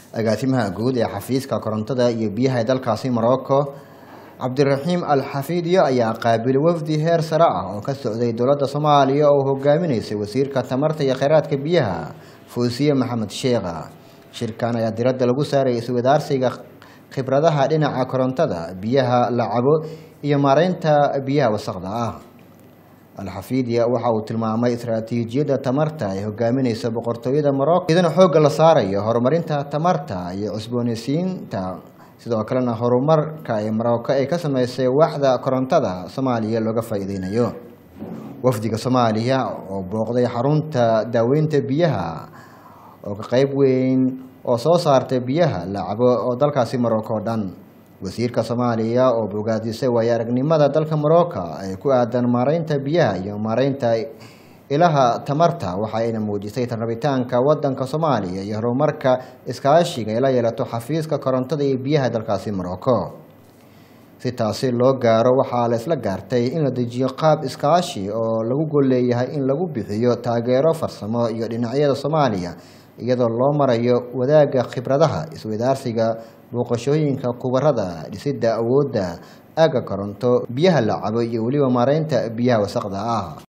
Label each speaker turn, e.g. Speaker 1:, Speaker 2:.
Speaker 1: agaasimaha guud ee xafiiska korontada iyo biyaha ee dalkaasi morocco cabdiraxiim al xafiidyo ayaa qaabilay wafdi heer sare ah oo ka socday dowladda soomaaliya oo hogaaminaysay wasiirka tamarta iyo kheyraadka biyaha fuusiye maxamed sheekha shirkan ayaa diradda lagu saarayay iswadaarsiga khibradaha dhinaca korontada biyaha la cabo iyo maareynta biyaha wasaqda ah alxafiidya waxa uu tilmaamay istaraatiijiyadda tamarta ay hogaaminaysa boqortooyada morocco iyadana xoogga la saarayo horumarinta tamarta iyo cusboonaysiinta sidoo kalena horumarka ee morocco ay ka sameysay waaxda korontada soomaaliya looga faa-iideynayo wafdiga soomaaliya oo booqday xarunta daaweynta biyaha oo ka qeyb weyn oo soo saartay biyaha la cabo oo dalkaasi morocco o dhan wasiirka soomaaliya oo bogaadisay waayo aragnimada dalka morocco ee ku aadan maareynta biyaha iyo maareynta ilaha tamarta waxa ayna muujisay rabitaanka wadanka soomaaliya iyo horumarka iskaashiga ay la yeelato xafiiska korontada iyo biyaha dalkaasi morocco si taasi loo gaaro waxaa la isla gaartay in la dejiyo qaab iskaashi oo lagu golleeyahay in lagu bixiyo taageero farsamo iyo dhinacyada soomaaliya iyadoo loo marayo wadaagga khibradaha iswadaarsiga booqashooyinka kubarada dhisidda awoodda aagga koronto biyaha la cabo iyo weliba maareynta biyaha wasaqda ah